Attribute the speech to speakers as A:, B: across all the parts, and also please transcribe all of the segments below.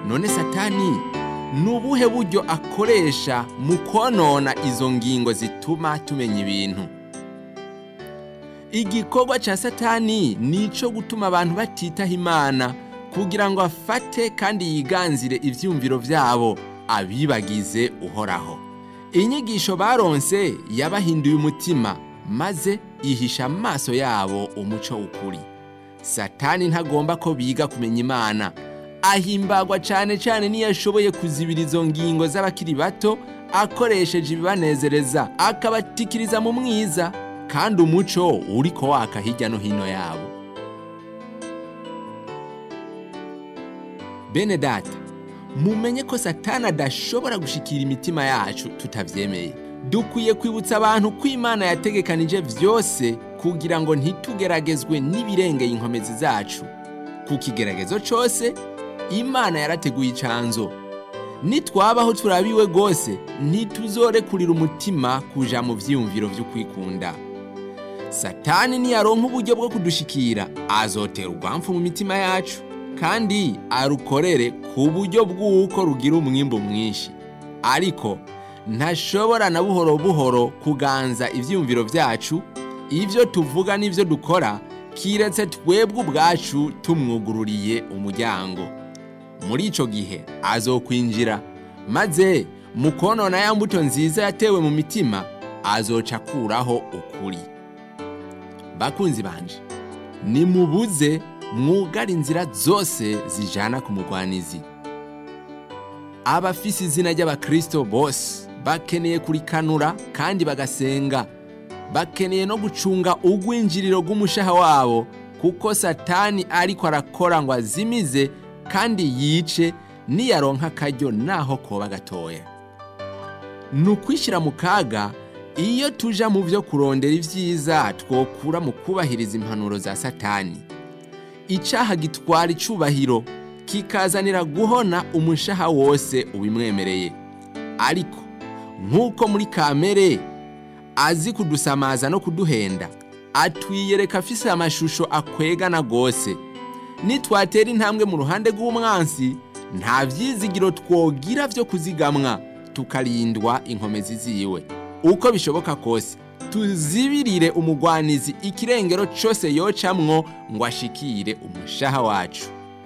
A: none satani ni ubuhe buryo akoresha mu konona izo ngingo zituma tumenya ibintu igikorwa cya satani ni icyo gutuma abantu batitaho imana kugira ngo afate kandi yiganzire ibyumviro byabo abibagize uhoraho inyigisho baronse yabahinduye umutima maze ihisha amaso yabo umuco ukuri satani ntagomba ko biga kumenya imana ahimbagwa cyane cyane niyo ashoboye kuzibira izo ngingo z'abakiri bato akoresheje ibibanezereza akabatikiriza mu mwiza kandi umuco uri ko waka hirya no hino yabo bene data mumenye ko satani adashobora gushikira imitima yacu tutabyemeye dukwiye kwibutsa abantu ko imana yategekanije byose kugira ngo ntitugeragezwe n'ibirengeye inkomezi zacu ku kigeragezo cyose imana yarateguye icanzo nitwabaho turabiwe rwose ntituzorekurira umutima kuja mu vyiyumviro vyo kwikunda satani niyaronka uburyo bwo kudushikira azotera urwamfu mu mitima yacu kandi arukorere ku buryo bw'uko rugira umwimbu mwinshi ariko ntashobora na buhoro buhoro kuganza ivyiyumviro vyacu ivyo tuvuga n'ivyo dukora kiretse twebwe ubwacu tumwugururiye umuryango muri ico gihe azokwinjira maze mu konona ya mbuto nziza yatewe mu mitima azoca akuraho ukuri bakunzi banje nimubuze mwugara inzira zose zijana ku mugwanizi abafise izina ry'abakristo bose bakeneye kurikanura kandi bagasenga bakeneye no gucunga ugwinjiriro rw'umushaha wabo kuko satani ariko arakora ngo azimize kandi yice niyaronka akaryo naho koba gatoya ni ukwishyira mu kaga iyo tuja mu byo kurondera ibyiza twokura mu kubahiriza impanuro za satani icyaha gitwara icubahiro kikazanira guhona umushaha wose ubimwemereye ariko nk'uko muri kamere azi kudusamaza no kuduhenda atwiyereka afise amashusho akwegana rwose nitwatera intambwe mu ruhande rw'umwansi nta byizigiro twogira byo kuzigamwa tukarindwa inkomezi ziwe uko bishoboka kose tuzibirire umugwanizi ikirengero cyose yocamwo ngo ashikire umushaha wacu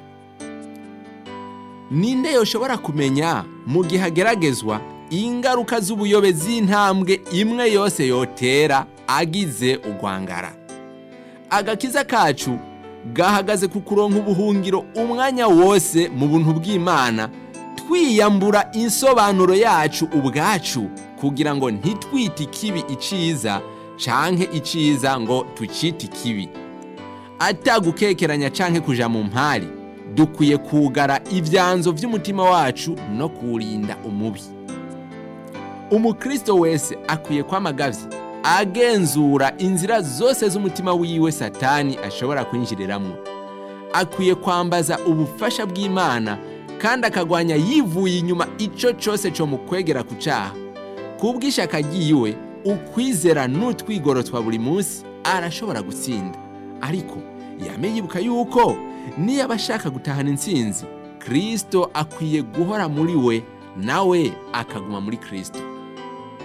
A: ninde yoshobora kumenya mu gihe ageragezwa ingaruka z'ubuyobe z'intambwe imwe yose yotera agize urwangara agakiza kacu gahagaze ku kuronka ubuhungiro umwanya wose mu buntu bw'imana twiyambura insobanuro yacu ubwacu kugira ngo ntitwite ikibi iciza canke iciza ngo tucite ikibi atagukekeranya canke kuja mu mpari dukwiye kugara ibyanzo by'umutima wacu no kuwurinda umubi umukristo wese akwiye kwamagavye agenzura inzira zose z'umutima wiwe satani ashobora kwinjiriramwo akwiye kwambaza ubufasha bw'imana kandi akagwanya yivuye inyuma ico cose co mu kwegera ku caha kubw'ishaka ryiwe ukwizera n'utwigoro twa buri munsi arashobora gutsinda ariko yame yibuka yuko niyo aba ashaka gutahana intsinzi kristo akwiye guhora muri we nawe akaguma muri kristo